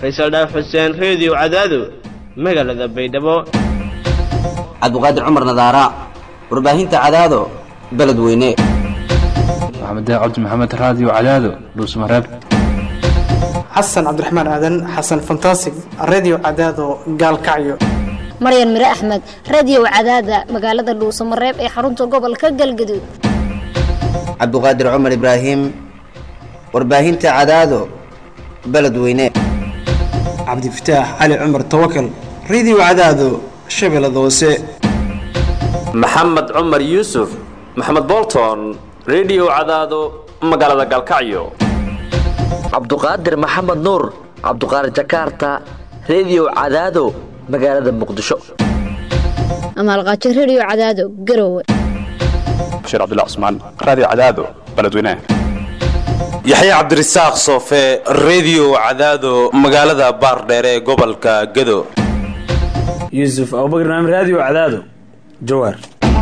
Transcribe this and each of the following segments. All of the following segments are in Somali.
faysal dhaaf xuseen reediyo cadaado magaalada baydhabo cabdiqaadir cumar nadaara warbaahinta cadaado beledweyne maxamed cabdi maxamed raadiyo cadaado dhuusmareeb xasan cabdiraxmaan aadan xasan fantasig redio cadaado gaalkacyo maryan mire axmed radiyow cadaada magaalada dhuusamareeb ee xarunta gobolka galgaduud cabdiqaadir cumar ibraahim warbaahinta cadaado beledweyne cabdifataax cali cumar tawakal redio cadaado shabeellada hoose maxamed cumar yuusuf maxamed bolton rediyo cadaado magaalada galkacyo cabduqaadir maxamed nuur cabduqaadir jakarta rediyo cadaado magaalada muqdisho amaalqaajo rediyo cadaado garowe bashiir cabdilla cusmaan raadiyo cadaado beledweynaha yaxye cabdirasaaq soofe rediyo cadaado magaalada baardheere ee gobolka gado yuusuf abubakr naam raadiyo cadaado jawaar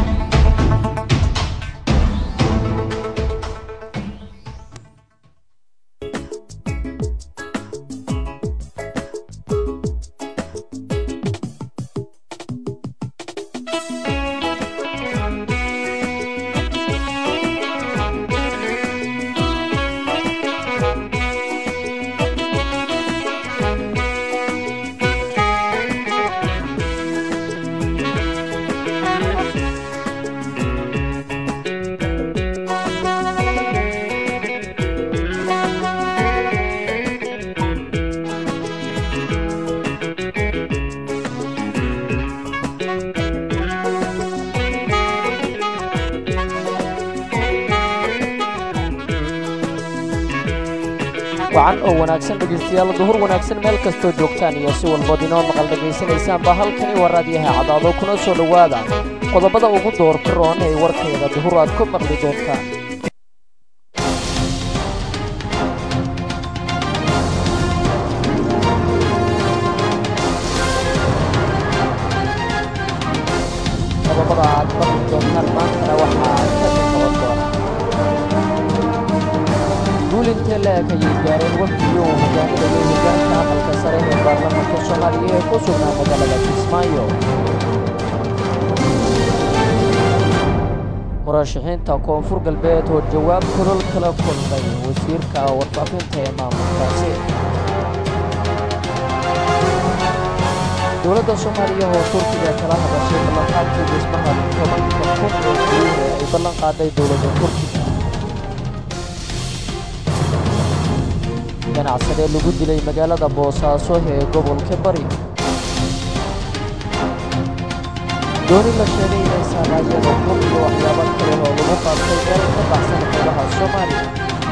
wacan oo wanaagsan dhegaystayaal duhur wanaagsan meel kastoo joogtaan iyo si walbood inoo maqal dhegaysanaysaanba halkani waa raadiyaha cadaado kuna soo dhowaada qodobada ugu doorka roon ee warkeeda duhur aad ku maqli doontaan qodobada aad maqli doontaan maantana waxaa ka noqon doona guulintee la-eg ayay gaareen wafdiyo uu hogaaminayay hogaanka aqalka sare ee baarlamaanka soomaaliya ee ku sugnaa magaalada kismaayo murashaxiinta koonfur galbeed oo jawaab kulol kala kulmay wasiirka warfaafinta ee maamulkaasi dowladda soomaaliya oo turkiga kala hadashay ballanqaadkii dhismaha tobanka kun ee guud ee ay ballan qaaday dowladda turkiga ganacsadee lagu dilay magaalada boosaaso ee gobolka bari dooni la sheegay inay saamaayeen ukun iyo waxyaabo kale oo lagu qaabtay meel ka baxsan qeybaha soomaaliya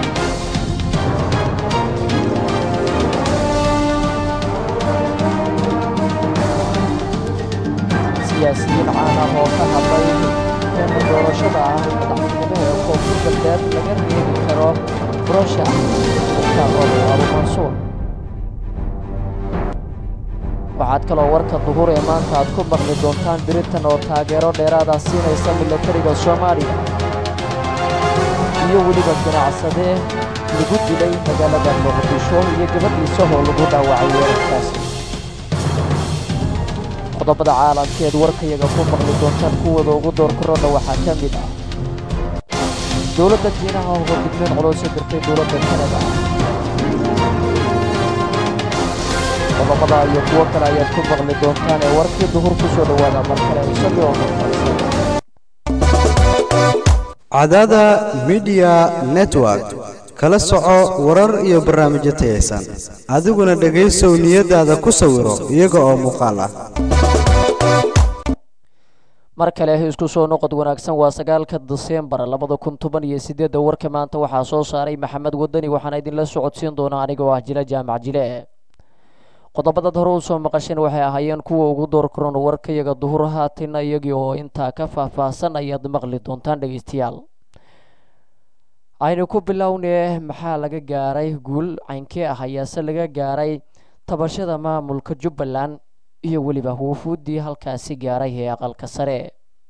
siyaasiyiin caan ah oo ka hadlay in doorashada ah madaxtinimo ee koonfur galbeed laga reebi karo brosha abumansuur waxaad kaloo warka duhur ee maanta aad ku maqli doontaan biritan oo taageero dheeraada siinaysa milatariga soomaaliya iyo weliba ganacsadee lagu dilay magaalada muqdisho iyo gabadhiisa oo lagu dhaawacay weerarkaasi qodobada caalamkeed warkayaga ku maqli doontaan kuwooda ugu doorkaroodha waxaa ka mid ah dowladda jiinaha oo digmeen coloosa dirtay dowladda kanada qodobada iyo kuwo kale ayaad ku maqli doontaan ee warkii duhur ku soo dhowaada mar kale isagii oo maqalsan cadaada midiya network kala soco warar iyo barnaamijyo tayaysan adiguna dhegaysow niyadaada ku sawiro iyaga oo muuqaal ah mar kale isku soo noqod wanaagsan waa sagaalka diseembar labada kun toban iyo sideedda warka maanta waxaa soo saaray maxamed wadani waxaana idinla socodsiin doonaa anigoo ah jile jaamac jile qodobadaad hore u soo maqasheen waxay ahaayeen kuwa ugu doorkaroon warkayaga duhur haatina iyagii oo intaa ka faahfaahsan ayaad maqli doontaan dhegaystayaal aynu ku bilownee maxaa laga gaaray guul caynkee ah ayaase laga gaaray tabashada maamulka jubbaland iyo weliba wufuuddii halkaasi gaaray ee aqalka sare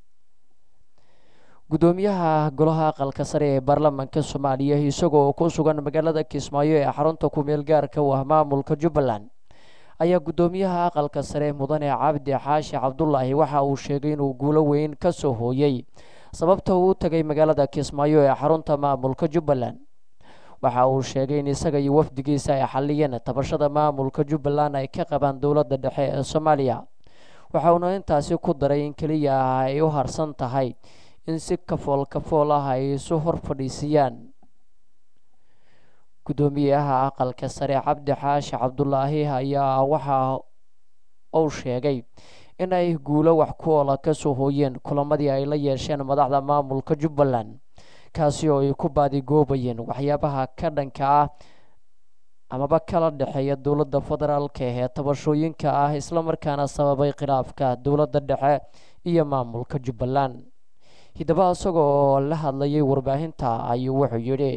gudoomiyaha golaha aqalka sare ee baarlamaanka soomaaliya isagoo ku sugan magaalada kismaayo ee xarunta ku-meel gaarka u ah maamulka jubbaland ayaa guddoomiyaha aqalka sare mudane cabdi xaashi cabdulaahi waxa uu sheegay inuu guulo weyn ka soo hooyey sababta uu u tagay magaalada kismaayo ee xarunta maamulka jubbaland waxa uu sheegay in isaga iyo wafdigiisa ay xaliyeen tabashada maamulka jubbaland ay ka qabaan dowladda dhexe ee soomaaliya waxa uuna intaasi ku daray in keliya ah ay u harsan tahay in si kafool kafool ah ay isu hor fadhiisiyaan guddoomiyaha aqalka sare cabdi xaashi cabdulaahi ayaa waxa uu sheegay in ay guulo wax ku oola ka soo hooyeen kulamadii ay la yeesheen madaxda maamulka jubbaland kaasi oo ay ku baadigoobayeen waxyaabaha ka dhanka ah amaba kala dhexeeya dowladda federaalka ee tabashooyinka ah islamarkaana sababay khilaafka dowladda dhexe iyo maamulka jubbaland hiddaba isaga oo la hadlayay warbaahinta ayuu wuxuu yidhi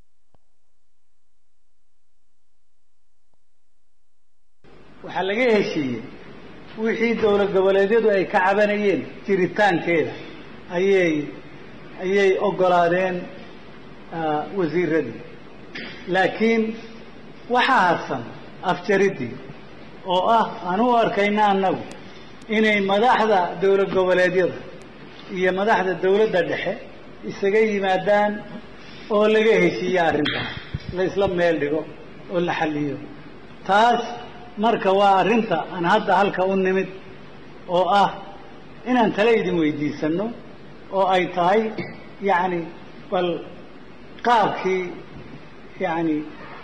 waxaa laga heshiiyey wixii dowlad goboleedyadu ay ka cabanayeen jiritaankeeda ayay ayay oggolaadeen wasiiradii laakiin waxaa harsan afjariddii oo ah aan u arkayna annagu inay madaxda dowlad goboleedyada iyo madaxda dowladda dhexe isaga yimaadaan oo laga heshiiyo arrintaas la isla meel dhigo oo la xalliyo taas marka waa arrinta aan hadda halka u nimid oo ah inaan tale idin weydiisanno oo ay tahay yacni bal qaabkii yacni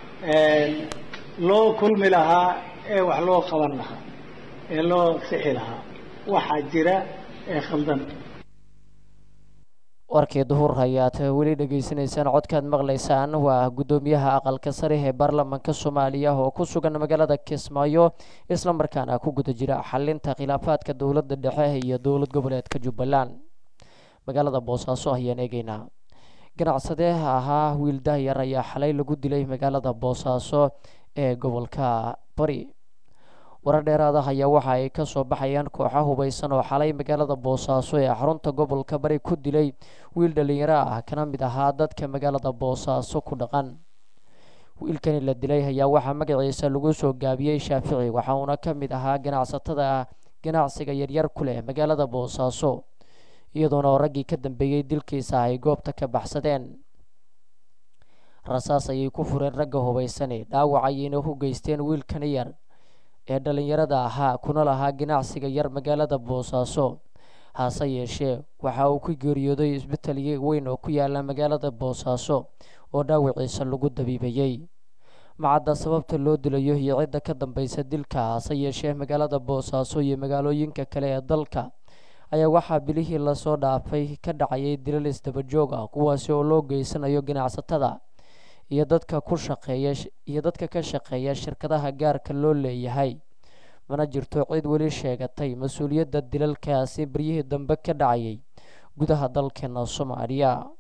loo kulmi lahaa ee wax loo qaban lahaa ee loo sixi lahaa waxaa jira ee khaldan warkii duhur ayaad weli dhegaysanaysaan codkaad maqlaysaan waa guddoomiyaha aqalka sare ee baarlamaanka soomaaliya oo ku sugan magaalada kismaayo islamarkaana ku guda jira xalinta khilaafaadka dowladda dhexe iyo dowlad goboleedka jubbaland magaalada boosaaso ayaan eegeynaa ganacsadee ahaa wiil dahyar ayaa xalay lagu dilay magaalada boosaaso ee gobolka bari warar dheeraada ayaa waxa ay ka soo baxayaan kooxa hubaysan oo xalay magaalada boosaaso ee xarunta gobolka bari ku dilay wiil dhallinyaro ah kana mid ahaa dadka magaalada boosaaso ku dhaqan wiilkani la dilay ayaa waxaa magaciisa lagu soo gaabiyey shaafici waxa uuna ka mid ahaa ganacsatada ganacsiga yaryar ku leh magaalada boosaaso iyadoona raggii ka dambeeyey dilkiisa ay goobta ka baxsadeen rasaas ayay ku fureen ragga hubaysani dhaawac ayayna u geysteen wiilkani yar ee dhallinyarada ahaa kuna lahaa ganacsiga yar magaalada boosaaso hase yeeshee waxa uu ku geeriyooday isbital weyn oo ku yaala magaalada boosaaso oo dhaawiciisa lagu dabiibayey macadda sababta loo dilayo iyo cidda ka dambaysa dilka hase yeeshee magaalada boosaaso iyo magaalooyinka kale ee dalka ayaa waxaa bilihii lasoo dhaafay ka dhacayay dilal isdabajoog ah kuwaasi oo loo geysanayo ganacsatada iyo dadka ku shaqeeya iyo dadka ka shaqeeya shirkadaha gaarka loo leeyahay mana jirto cid weli sheegatay mas-uuliyadda dilalkaasi beryihii dambe ka dhacayay gudaha dalkeena soomaaliya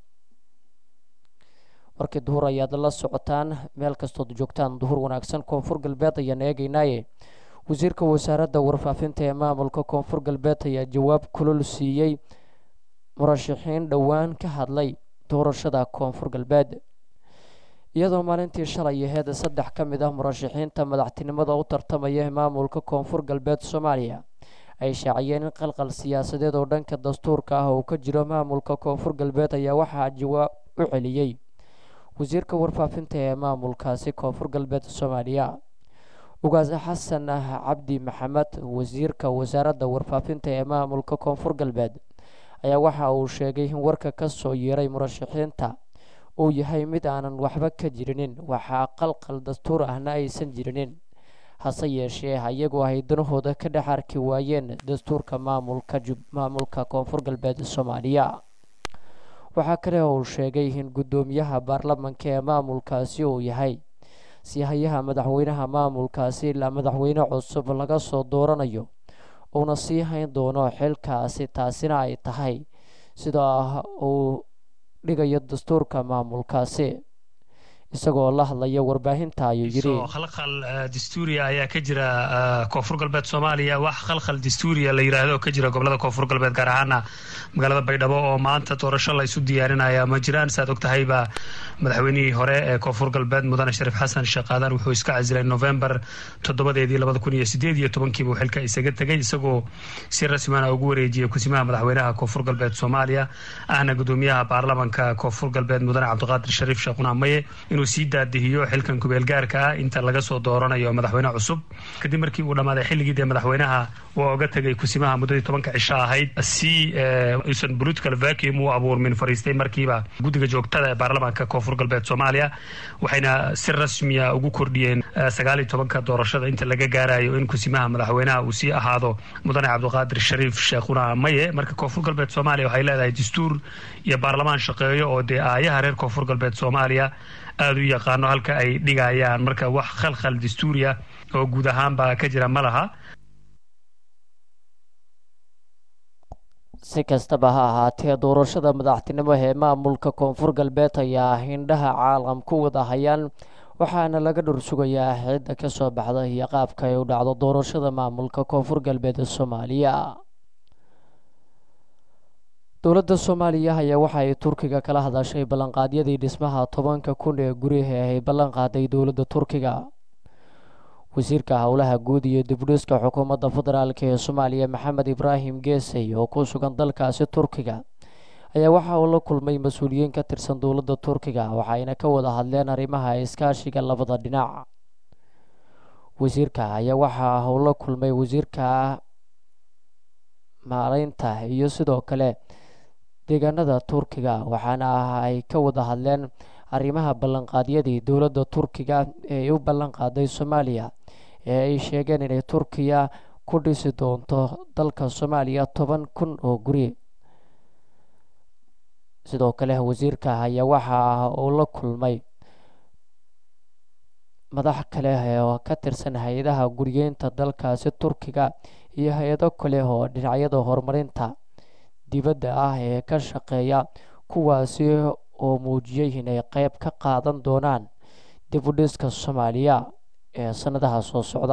warkii duhur ayaad la socotaan meel kastood joogtaan duhur wanaagsan koonfur galbeed ayaan eegeynaaye wasiirka wasaaradda warfaafinta ee maamulka koonfur galbeed ayaa jawaab kulol siiyey murashaxiin dhowaan ka hadlay doorashada koonfur galbeed iyadoo maalintii shalay aheyd saddex ka mid ah murashaxiinta madaxtinimada u tartamaya maamulka koonfur galbeed soomaaliya ay shaaciyeen in qalqal siyaasadeed oo dhanka dastuurka ah uu ka jiro maamulka koonfur galbeed ayaa waxaa jawaab u celiyey wasiirka warfaafinta ee maamulkaasi koonfur galbeed soomaaliya ugaas xasan cabdi maxamed wasiirka wasaaradda warfaafinta ee maamulka koonfur galbeed ayaa waxa uu sheegay in warka ka soo yeeray murashaxiinta uu yahay mid aanan waxba ka jirinin waxaa qalqal dastuur ahna aysan jirinin hase yeeshee ayagu ay danahooda ka dhex arki waayeen dastuurka maamulka maamulka koonfur galbeed soomaaliya waxaa kale uu sheegay in guddoomiyaha baarlamanka ee maamulkaasi uu yahay siihayaha madaxweynaha maamulkaasi ilaa madaxweyne cusub laga soo dooranayo uuna sii hayn doono xilkaasi taasina ay tahay sida uu dhigayo dastuurka maamulkaasi isagoo la hadlaya warbaahinta ayuu yidhi khalkhal dastuuriya ayaa ka jira koonfur galbeed soomaaliya wax khalkhal dastuuriya la yidhaahdo ka jira gobolada koonfur galbeed gaar ahaana magaalada baydhabo oo maanta doorasho la isu diyaarinaya ma jiraan saad og tahayba madaxweynihii hore ee koonfur galbeed mudane shariif xasan sheekaadan wuxuu iska casilay novembar toddobadeedii labada kun iyo sideed iyo tobankiiba xilka isaga tegay isagoo si rasmana ugu wareejiyay kusimaha madaxweynaha koonfur galbeed soomaaliya ahna gudoomiyaha baarlamanka koonfur galbeed mudane cabdiqaadir shariif sheekhuna maye inuu sii daadihiyo xilkan kubeelgaarka ah inta laga soo dooranayo madaxweyne cusub kadib markii uu dhammaaday xilligii dee madaxweynaha waa oga tegay kusimaha muddadii tobanka cisho ahayd si usan political vacuum u abuurmin fariistay markiiba guddiga joogtada ee baarlamaanka koonfur galbeed soomaaliya waxayna si rasmiya ugu kordhiyeen sagaal iyo tobanka doorashada inta laga gaarayo in kusimaha madaxweynaha uu sii ahaado mudane cabdiqaadir shariif sheekhuna maye marka koonfur galbeed soomaaliya waxay leedahay dastuur iyo baarlamaan shaqeeyo oo dee aayaha reer koonfur galbeed soomaaliya aada u yaqaano halka ay dhigayaan marka wax khalkhal dastuuriya oo guud ahaanba ka jira ma laha si kastaba ha ahaatee doorashada madaxtinimo ee maamulka koonfur galbeed ayaa hindhaha caalam ku wada hayaan waxaana laga dhur sugayaa cidda ka soo baxda iyo qaabka ay u dhacdo doorashada maamulka koonfur galbeed ee soomaaliya dowladda soomaaliya ayaa waxa ay turkiga kala hadashay ballanqaadyadii dhismaha tobanka kun ee guriha ay ballan qaaday dowladda turkiga wasiirka howlaha guud iyo dibdhiska xukuumadda federaalk ee soomaaliya maxamed ibraahim geesey oo ku sugan dalkaasi turkiga ayaa waxa uu la kulmay mas-uuliyiin ka tirsan dowladda turkiga waxayna ka wada hadleen arrimaha iskaashiga labada dhinac wasiirka ayaa waxa uu la kulmay wasiirka maaraynta iyo sidoo kale deegaanada turkiga waxaana ay ka wada hadleen arrimaha ballanqaadyadii dowladda turkiga ee ay u ballan qaaday soomaaliya ee ay sheegeen inay turkiya ku dhisi doonto dalka soomaaliya toban kun oo guri sidoo kale wasiirka ayaa waxa uu la kulmay madax kale oo ka tirsan hay-adaha guriyeynta dalkaasi turkiga iyo hay-ado kale oo dhinacyada horumarinta dibadda ah ee ka shaqeeya kuwaasi oo muujiyey inay qeyb ka qaadan doonaan dib u dhiska soomaaliya ee sanadaha soo socda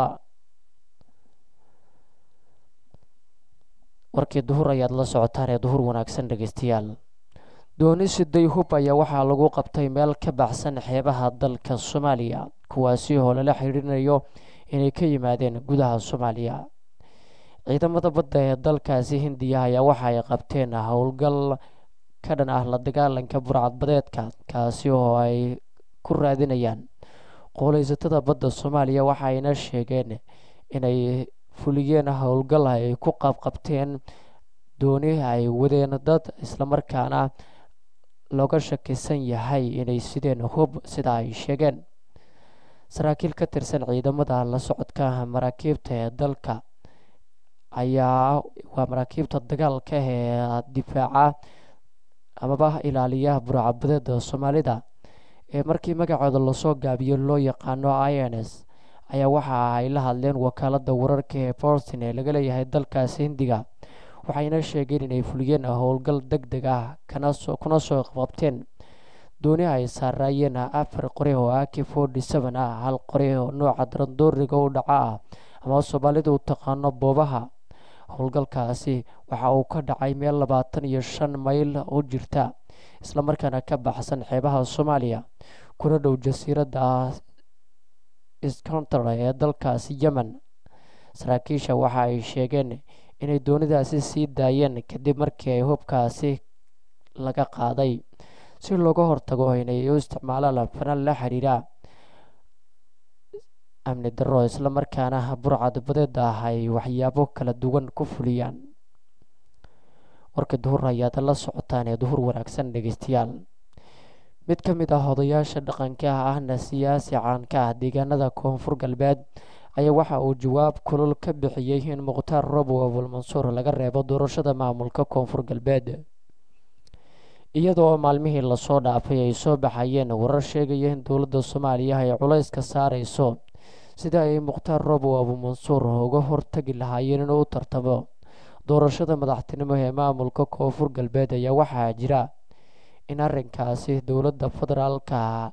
warkii duhur ayaad la socotaan ee duhur wanaagsan dhegeystayaal dooni siday hub ayaa waxaa lagu qabtay meel ka baxsan xeebaha dalka soomaaliya kuwaasi oo lala xidhiirinayo inay ka yimaadeen gudaha soomaaliya ciidamada badda ee dalkaasi hindiya ayaa waxa ay qabteen howlgal ka dhan ah la dagaalanka burcadbadeedka kaasi oo ay ku raadinayaan qooleysatada badda soomaaliya waxayna sheegeen inay fuliyeen howlgal ay ku qabqabteen dooni ay wadeen dad islamarkaana looga shakisan yahay inay sideen hub sida ay sheegeen saraakiil ka tirsan ciidamada la socodka maraakiibta ee dalka ayaa waa maraakiibta dagaalka ee difaaca amaba ilaaliya burcadbadeeda soomaalida ee markii magacooda lasoo gaabiyo loo yaqaano i n s ayaa waxa ay la hadleen wakaalada wararka ee boston ee laga leeyahay dalkaasi hindiga waxayna sheegeen inay fuliyeen howlgal deg deg ah kuna soo qabteen dooni ay saaraayeen afar qori oo ak forty seven ah hal qori oo nooca darandooriga u dhaca ah ama soomaalida u taqaano boobaha howlgalkaasi waxa uu ka dhacay meel labaatan iyo shan mayl u jirta islamarkaana ka baxsan xeebaha soomaaliya kuna dhow jasiiradda sconter ee dalkaasi yemen saraakiisha waxa ay sheegeen inay doonidaasi sii daayeen kadib markii ay hubkaasi laga qaaday si looga hortago inay u isticmaalaan fanal la xiriira amni darro islamarkaana burcad badeeda ah ay waxyaabo kala duwan ku fuliyaan warka duhur ayaad la socotaan ee duhur wanaagsan dhegeystayaal mid ka mid ah odayaasha dhaqanka ahna siyaasi caanka ah deegaanada koonfur galbeed ayaa waxa uu jawaab kulul ka bixiyey in mukhtaar robow abulmansuur laga reebo doorashada maamulka koonfur galbeed iyadoo maalmihii lasoo dhaafay ay soo baxayeen warar sheegaya in dowladda soomaaliya ay culayska saareyso sida ay mukhtaar robow abumansuur uga hortagi lahaayeen inuu u tartamo doorashada madaxtinimo ee maamulka koonfur galbeed ayaa waxaa jira in arrinkaasi dowladda federaalka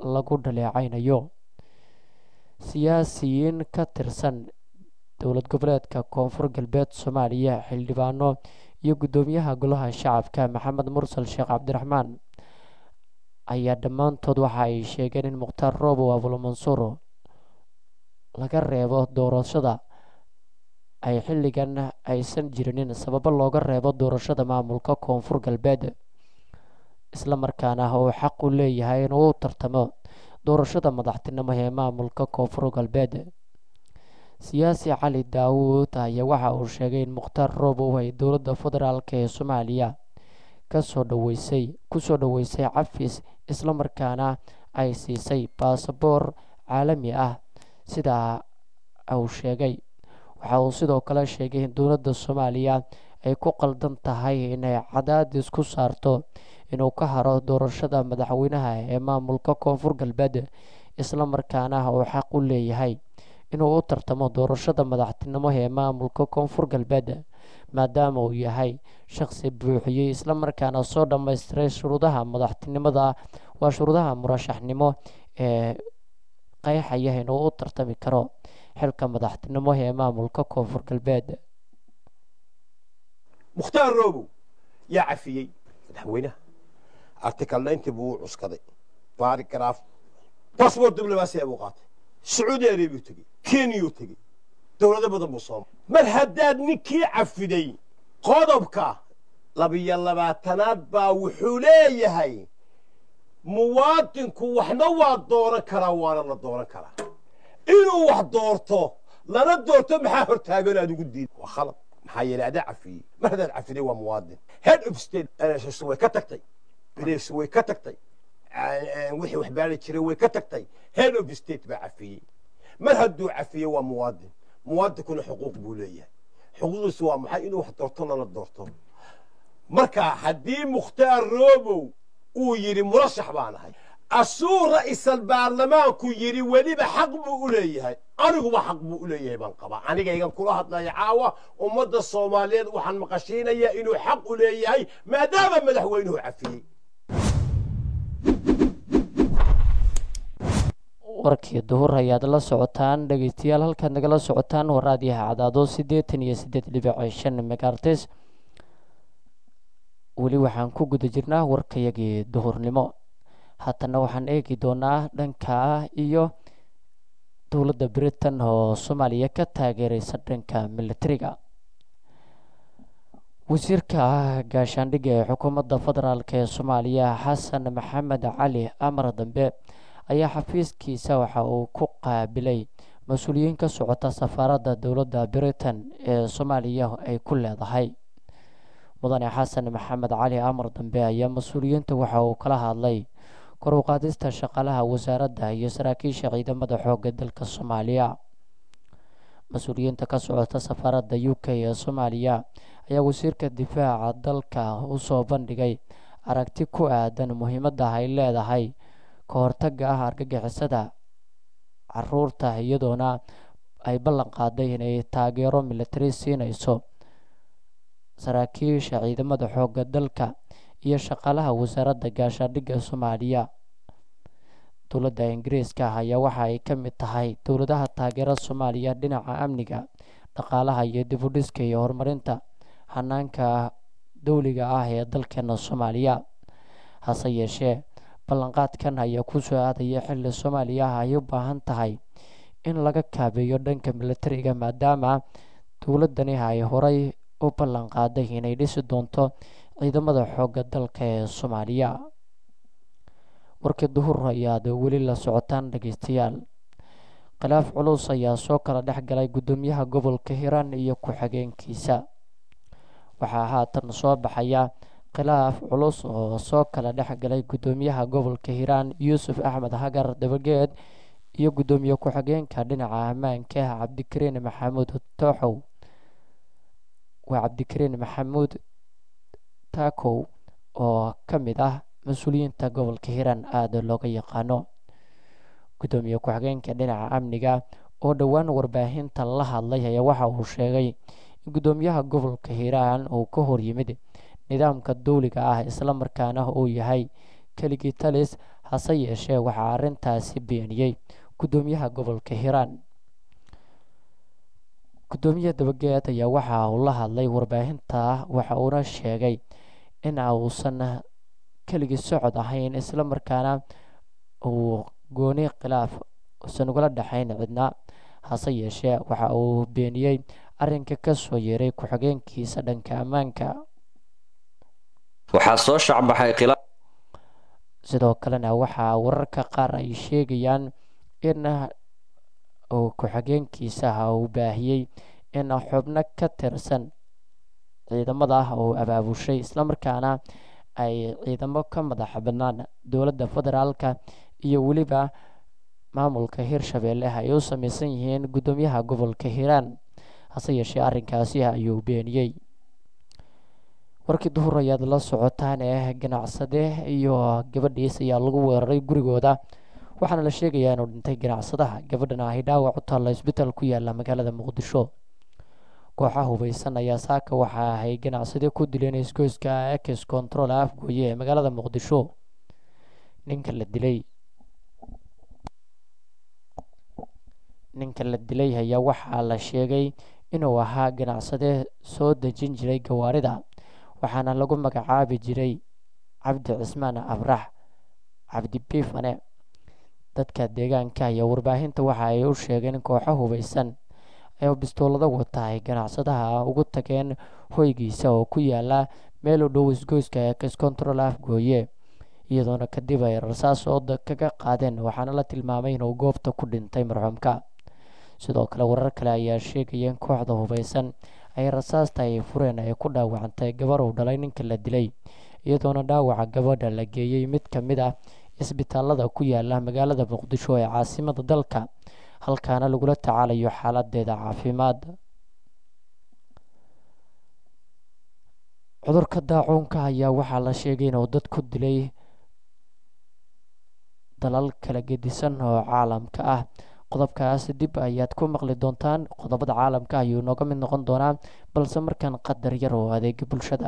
lagu dhaleecaynayo siyaasiyiin ka tirsan dowlad goboleedka koonfur galbeed soomaaliya xildhibaano iyo guddoomiyaha golaha shacabka maxamed mursal sheekh cabdiraxmaan ayaa dhammaantood waxa ay sheegeen in mukhtaar roobow abulmansuur laga reebo doorashada ay xilligan aysan jirinin sababo looga reebo doorashada maamulka koonfur galbeed islamarkaana uu xaq u leeyahay inuu u tartamo doorashada madaxtinimo ee maamulka koonfur galbeed siyaasi cali daawuud ayaa waxa uu sheegay in mukhtaar roobow ay dowladda federaalk ee soomaaliya kasoo dhaweysay kusoo dhaweysay cafis islamarkaana ay siisay baasaboor caalami ah sidaa uu sheegay waxa uu sidoo kale sheegay in dowladda soomaaliya ay ku qaldan tahay inay cadaadis ku saarto inuu ka haro doorashada madaxweynaha ee maamulka koonfur galbeed islamarkaana uu xaq u leeyahay inuu u tartamo doorashada madaxtinimo ee maamulka koonfur galbeed maadaama uu yahay shaqsi buuxiyey islamarkaana soo dhammaystiray shuruudaha madaxtinimada waa shuruudaha murashaxnimo ee qeexaya inuu u tartami karo xilka madaxtinimo ee maamulka koonfur galbeed mukhtaar roobow yaa cafiyey madaxweynaha article ninety buu u cuskaday baarigraaf basbor diblomaasiya buu qaatay sacuudi arabiyu tegey kenyuu tegey dowlado badan buu soo mar haddaad ninkii cafiday qodobka labiyo labaatanaad baa wuxuu leeyahay muwaadinku waxna waa dooran karaa waana la dooran karaa inuu wax doorto lana doorto maxaa hortaagan aad ugu diid waa khalad maxaa yeelay adaa cafiyey mar haddaad cafiday waa muwaadin head of state NSS way ka tagtay bres way ka tagtay wixii wax baari jiray way ka tagtay head of state baa cafiyey mar hadduu cafiyey waa muwaadin muwaadinkuna xuquuq buu leeyahay xuquuqdiisu waa maxay inuu wax doorto lana doorto marka haddii mukhtaar roobow uu yidhi murashax baan ahay asuu ra'iisal baarlamaanku yidhi weliba xaq buu u leeyahay aniguba xaq buu u leeyahay baan qabaa anigaygan kula hadlaya caawa ummadda soomaaliyeed waxaan maqashiinayaa inuu xaq u leeyahay maadaama madaxweynuhu cafiyey warkii duhur ayaad la socotaan dhegeystayaal halkaad nagala socotaan waa raadiyaha cadaado siddeetan iyo siddeed dhibic shan megaartes weli waxaan ku guda jirnaa warkayagii duhurnimo haatana waxaan eegi doonaa dhanka iyo dowladda britain oo soomaaliya ka taageereysa dhanka militariga wasiirka gaashaandhigga ee xukuumadda federaalk ee soomaaliya xasan maxamed cali amar dambe ayaa xafiiskiisa waxa uu ku qaabilay mas-uuliyiin ka socota safaaradda dowladda britain ee soomaaliya ay ku leedahay mudane xasan maxamed cali amar dambe ayaa mas-uuliyiinta waxa uu kala hadlay kor u qaadista shaqaalaha wasaaradda iyo saraakiisha ciidamada xoogga dalka soomaaliya mas-uuliyiinta ka socota safaaradda u k ee soomaaliya ayaa wasiirka difaaca dalka u soo bandhigay aragti ku aadan muhiimadda ay leedahay ka hortagga ah argagixisada caruurta iyadoona ay ballan qaaday inay taageero militari siinayso saraakiisha ciidamada xoogga dalka iyo shaqaalaha wasaaradda gaashaandhigga soomaaliya dowladda ingiriiska ayaa waxa ay ka mid tahay dowladaha taageera soomaaliya dhinaca amniga dhaqaalaha iyo dib u dhiska iyo horumarinta hanaanka dowliga ah ee dalkeena soomaaliya hase yeeshee ballanqaadkan ayaa ku soo aadaya xilli soomaaliya ay u baahan tahay in laga kaabeeyo dhanka militariga maadaama dowladani ay horay u ballan qaaday inay dhisi doonto ciidamada xoogga dalka ee soomaaliya warkii duhur ayaad weli la socotaan dhegeystayaal khilaaf culus ayaa soo kala dhex galay guddoomiyaha gobolka hiiraan iyo ku-xigeenkiisa waxaa haatan soo baxaya khilaaf culus oo soo kala dhex galay guddoomiyaha gobolka hiiraan yuusuf axmed hagar dabageed iyo guddoomiye ku-xigeenka dhinaca ammaanka cabdikariin maxamuud tooxow waa cabdikariin maxamuud taakow oo ka mid ah mas-uuliyiinta gobolka hiiraan aada looga yaqaano guddoomiye ku-xigeenka dhinaca amniga oo dhowaan warbaahinta la hadlay ayaa waxa uu sheegay in guddoomiyaha gobolka hiiraan uu ka horyimid nidaamka dowliga ah islamarkaana uu yahay keligii talis hase yeeshee waxaa arrintaasi beeniyey guddoomiyaha gobolka hiiraan guddoomiye dabageed ayaa waxa uu la hadlay warbaahinta waxa uuna sheegay in uusan keligii socod ahayn isla markaana uu gooni khilaaf usan ugala dhexayn cidna hase yeeshee waxa uu beeniyey arrinka ka soo yeeray ku-xigeenkiisa dhanka ammaanka waxaa soo shacbaxay khilaaf sidoo kalena waxaa wararka qaar ay sheegayaan in uu ku-xigeenkiisa uu baahiyey in xubno ka tirsan ciidamada ah uu abaabushay islamarkaana ay ciidamo ka madax bannaan dowladda federaalka iyo weliba maamulka hirshabeelle ay u samaysan yihiin guddoomiyaha gobolka hiiraan hase yeeshee arrinkaasi ayuu beeniyey warkii duhur ayaad la socotaan ee ganacsade iyo gabadhiis ayaa lagu weeraray gurigooda waxaana la sheegayaa inuu dhintay ganacsadaha gabadhana ahy dhaawac u taalla isbitaal ku yaala magaalada muqdisho kooxa hubeysan ayaa saaka waxa ay ganacsade ku dileen isgoyska ex control afgooye ee magaalada muqdisho ninka la dilay ninka la dilay ayaa waxaa la sheegay inuu ahaa ganacsade soo dejin jiray gawaarida waxaana lagu magacaabi jiray cabdi cismaan abrax cabdi biifane dadka deegaanka iyo warbaahinta waxa ay u sheegeen kooxo hubeysan ee bistoolada wata ay ganacsadaha ugu tageen hoygiisa oo ku yaala meel u dhow isgoyska ex control afgooye iyadoona kadib ay rasaas ooda kaga qaadeen waxaana la tilmaamay inuu goobta ku dhintay marxuumka sidoo kale warar kale ayaa sheegaya in kooxda hubeysan ay rasaasta ay fureen ay ku dhaawacantay gabar uu dhalay ninka la dilay iyadoona dhaawaca gabadha la geeyey mid ka mid ah isbitaalada ku yaala magaalada muqdisho ee caasimada dalka halkaana lagula tacaalayo xaaladeeda caafimaad cudurka daacuunka ayaa waxaa la sheegay inuu dad ku dilay dalal kala gedisan oo caalamka ah qodobkaas dib ayaad ku maqli doontaan qodobada caalamka ayuu nooga mid noqon doonaa balse markaan qadar yar oo adeega bulshada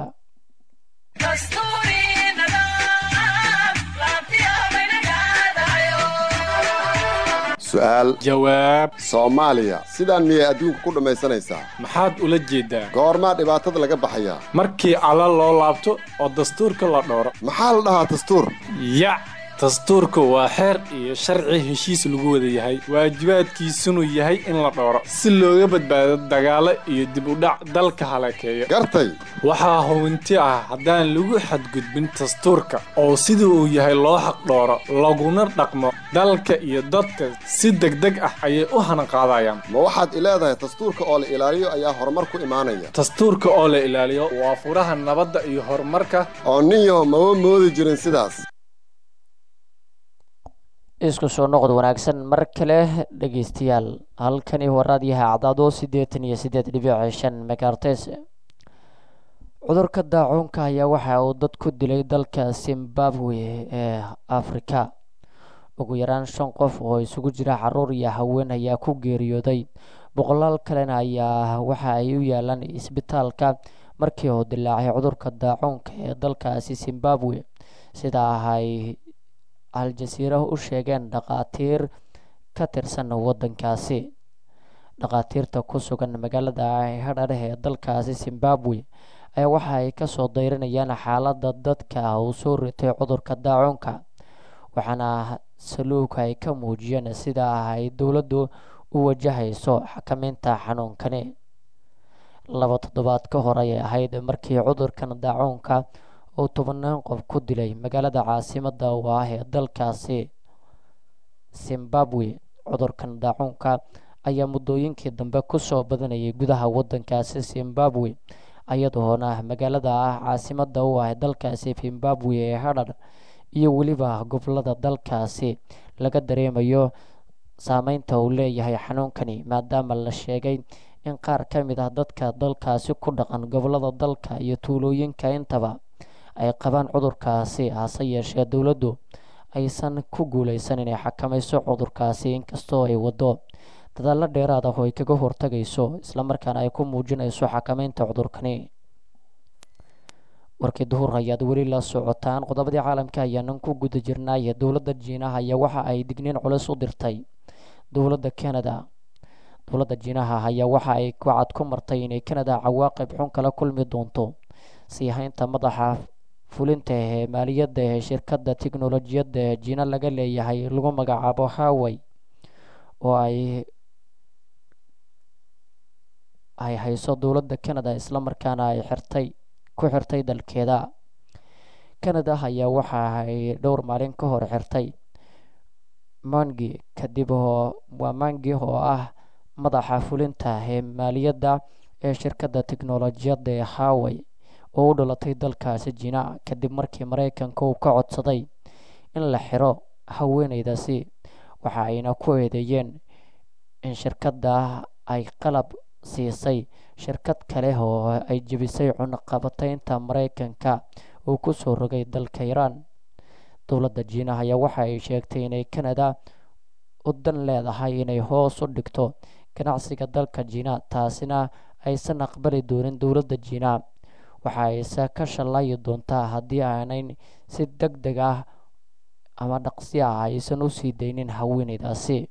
su'aal jawaab soomaaliya sidaan miyay adduunka ku dhammaysanaysaa maxaad ula jeedaa goormaa dhibaatada laga baxayaa markii alla loo laabto oo dastuurka la dhowro maxaa la dhahaa dastuur yac dastuurku waa xeer iyo sharci heshiis lagu wada yahay waajibaadkiisunu yahay in la dhowro si looga badbaado dagaalo iyo dib u dhac dalka halakeeyo gartay waxaa hubinti ah haddaan lagu xadgudbin dastuurka oo sida uu yahay loo xaq dhooro laguna dhaqmo dalka iyo dadka si degdeg ah ayay u hanaqaadayaan ma waxaad ileedahay dastuurka oo la ilaaliyo ayaa horumar ku imaanaya dastuurka oo la ilaaliyo waa furaha nabadda iyo horumarka oo nin yaho maba moodi jirin sidaas isku soo noqod wanaagsan mar kale dhegeystayaal halkani waa raadiyaha cadaado siddeetan iyo siddeed dhibic shan megaartes cudurka daacuunka ayaa waxa uu dad ku dilay dalka zimbabwe ee afrika ugu yaraan shan qof oo isugu jira caruur iyo haween ayaa ku geeriyooday boqolaal kalena ayaa waxa ay u yaalaan isbitaalka markii uu dilaacay cudurka daacuunka ee dalkaasi zimbabwe sidaa ay al-jasiira u sheegeen dhakhaatiir ka tirsan waddankaasi dhakhaatiirta ku sugan magaalada hadhareh ee dalkaasi zimbabwe ayaa waxa ay kasoo dayrinayaan xaaladda dadka uu soo ritay cudurka daacuunka waxaana saluuga ay ka muujiyeen sida ay dowladdu u wajahayso xakameynta xanuunkani laba toddobaad ka hor ayay ahayd markii cudurkan daacuunka uu tobanaan qof ku dilay magaalada caasimada u ah ee dalkaasi zimbabwe cudurkan daacuunka ayaa muddooyinkii dambe kusoo badanayay gudaha waddankaasi zimbabwe iyadoona magaalada ah caasimada u ah dalkaasi zimbabwe ee hadhar iyo weliba gobolada dalkaasi laga dareemayo saameynta uu leeyahay xanuunkani maadaama la sheegay in qaar ka mid ah dadka dalkaasi ku dhaqan gobolada dalka iyo tuulooyinka intaba ay qabaan cudurkaasi hase yeeshee dowladdu aysan ku guuleysan inay xakamayso cudurkaasi inkastoo ay waddo dadaalo dheeraad ah oo ay kaga hortagayso islamarkaana ay ku muujinayso xakameynta cudurkani warkii duhur ayaad weli la socotaan qodobadii caalamka ayaanan ku guda jirnaaye dowladda jiinaha ayaa waxa ay digniin culus u dirtay dowladda canada dowladda jiinaha ayaa waxa ay wacad ku martay inay canada cawaaqib xun kala kulmi doonto sii haynta madaxa fulinta ee maaliyadda ee shirkadda tiknolojiyadda ee jiina laga leeyahay lagu magacaabo haway oo ay ay hayso dowladda canada islamarkaana ay xirtay ku xirtay dalkeeda canada ayaa waxa ay dhowr maalin ka hor xirtay mangi kadib oo waa mangi oo ah madaxa fulinta ee maaliyadda ee shirkadda tiknolojiyadda ee haway oo u dhalatay dalkaasi jiina kadib markii maraykanka uu ka codsaday in la xiro haweeneydaasi waxa ayna ku eedeeyeen in shirkadda ay qalab siisay shirkad kale oo ay jebisay cunaqabataynta maraykanka uu ku soo rogay dalka iiraan dowladda jiina ayaa waxa ay sheegtay inay canada u dan leedahay inay hoos u dhigto ganacsiga dalka jiina taasina aysan aqbali doonin dowladda jiina waxa ayse ka shallayi doontaa haddii aanay si deg deg ah ama dhaqsi ah aysan u sii daynin haweeneydaasi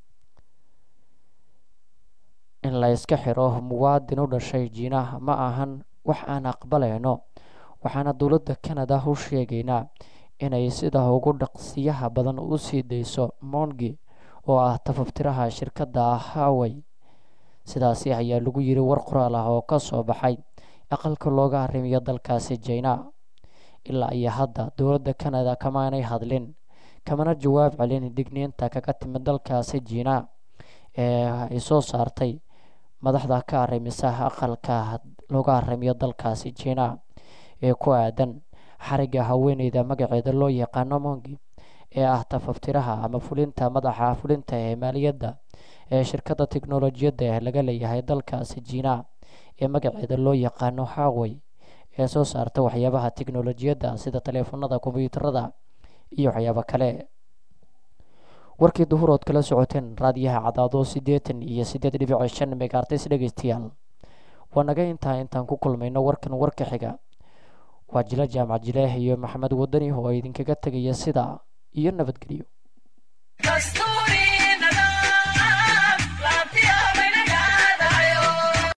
in la iska xiro muwaadin u dhashay jiina ma ahan wax aan aqbalayno waxaana dowladda canada u sheegaynaa inay sida ugu dhaqsiyaha badan u sii dayso mongi oo ah tafaftiraha shirkadda haway sidaasi ayaa lagu yiri war qoraal ah oo ka soo baxay aqalka looga arrimiyo dalkaasi jina ilaa iyo hadda dowladda canada kamaanay hadlin kamana jawaab celin digniinta kaga timid dalkaasi jiina ee ay soo saartay madaxda ka arrimisa aqalka looga arrimiyo dalkaasi jiina ee ku aadan xariga haweeneyda magaceeda loo yaqaano mongi ee ah tafaftiraha ama fulinta madaxa fulinta ee maaliyadda ee shirkadda tiknolojiyadda ee laga leeyahay dalkaasi jiina ee magaceeda loo yaqaano haway ee soo saarta waxyaabaha tiknolojiyadda sida taleefanada kombiyuutarada iyo waxyaabo kale warkii duhurood kala socoteen raadiyaha cadaado siddeetan iyo siddeed dhibic shan megaartis dhegeystayaal waa naga intaa intaan ku kulmayno warkan warka xiga waa jila jaamac jileeh iyo maxamed wadani oo idinkaga tegaya sida iyo nabadgelyo